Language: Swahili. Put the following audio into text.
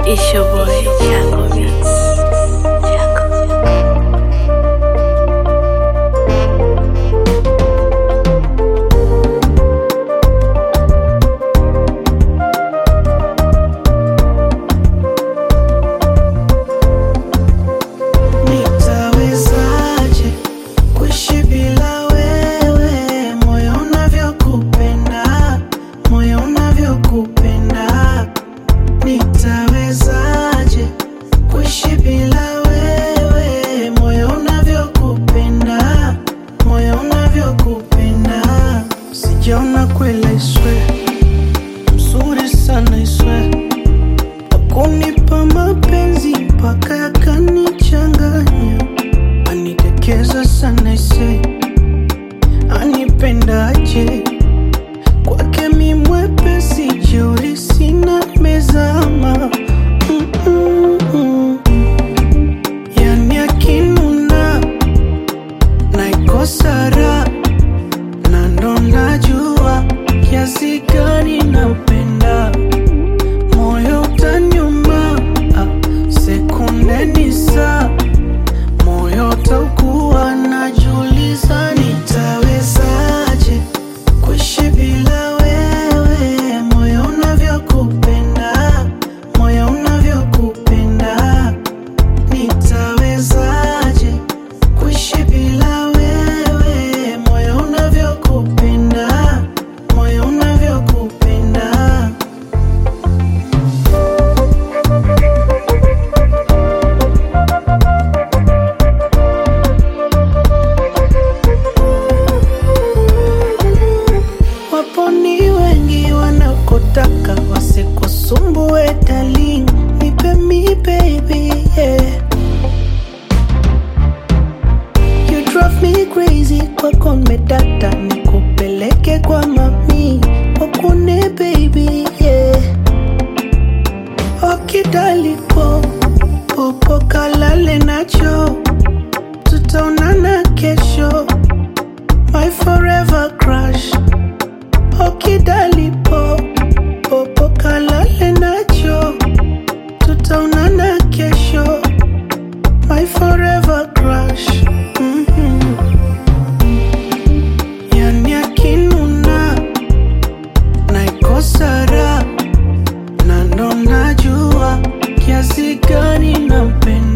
It's your boy, Jaco Beats. Jaco. Nitawezaje kuishi bila wewe, moyo unavyokupenda, moyo unavyokupenda. Nitawezaje kuishi bila wewe, moyo unavyokupenda, moyo unavyokupenda. Sijaona kweli iswe mzuri sana iswe kunipa mapenzi mpaka yakanichanganya, anikekeza sana ise, anipendaje kwake mi mwepesi, jeuri sina mezama Mm-mm-mm. yani akinuna naikosa raha na ndo najua kiasi gani nampenda moyo utanyuma ah, sekunde ni saa moyo utakuwa najuliza nitawezaje kuishi bila wewe moyo unavyokupenda moyo unavyokupenda nitawezaje kuishi bila wewe moyo unavyokupenda moyo unavyokupenda Wapo ni wengi wanakotaka wasikusumbue darling, nipe mi baby yeah. You drive me crazy kwako medata, nikupeleke kwa mami wakune baby yeah. Okidalipo popo kalale nacho, tutaonana kesho, my forever crush okidalipo popo kalale nacho tutaonana kesho my forever crush mm-hmm. yani akinuna naikosa raha na ndo najua kiasi gani nampenda